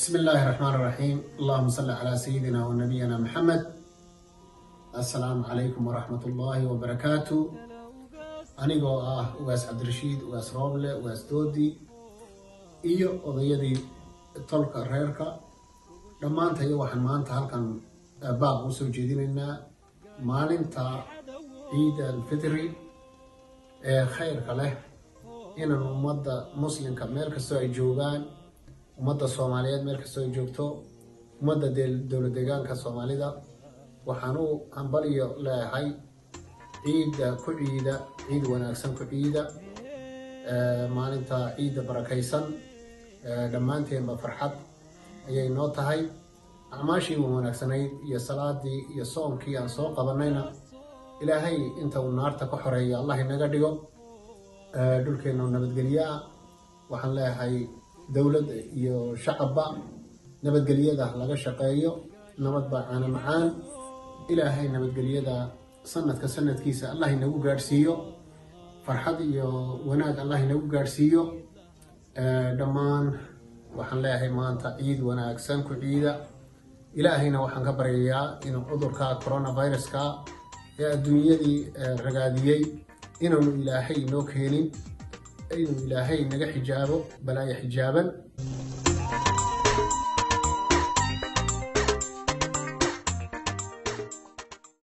بسم الله الرحمن الرحيم اللهم صل على سيدنا ونبينا محمد السلام عليكم ورحمة الله وبركاته anigoo ah ugaas cabdirashiid ugaas rooble ugaas doodi iyo odayadii tolka reerka dhammaantayo waxaan maanta halkan baaq u soo jeedinaynaa maalinta ciida alfitri ee khayrka leh inaan ummadda muslimka meel kastoo ay joogaan ummadda soomaaliyeed meel kastoo ay joogto ummadda dowlad deegaanka soomaalida waxaan u hambaliyo leeyahay ciidda ku ciida ciid wanaagsan ku ciida maalinta ciidda barakaysan dhammaanteenba farxad ayay noo tahay acmaashii wanaagsanayd iyo salaadii iyo soonkii aan soo qabanayna ilaahay inta uu naarta ka xoreeya allah inaga dhigo dhulkeenna nabadgelyo ah waxaan leeyahay dowladda iyo shacabba nabadgelyada laga shaqeeyo nabad baa caana macaan ilaahay nabadgelyada sanadka sanadkiisa allah inagu gaadhsiiyo farxad iyo wanaag allah inagu gaadhsiiyo dhammaan waxaan leeyahay maanta ciid wanaagsan ku ciida ilaahayna waxaan ka baryayaa inuu cudurka coronaviruska ee adduunyadii ragaadiyey inaanu ilaahay inoo keenin inuu ilaahay naga xijaabo balaaya xijaaban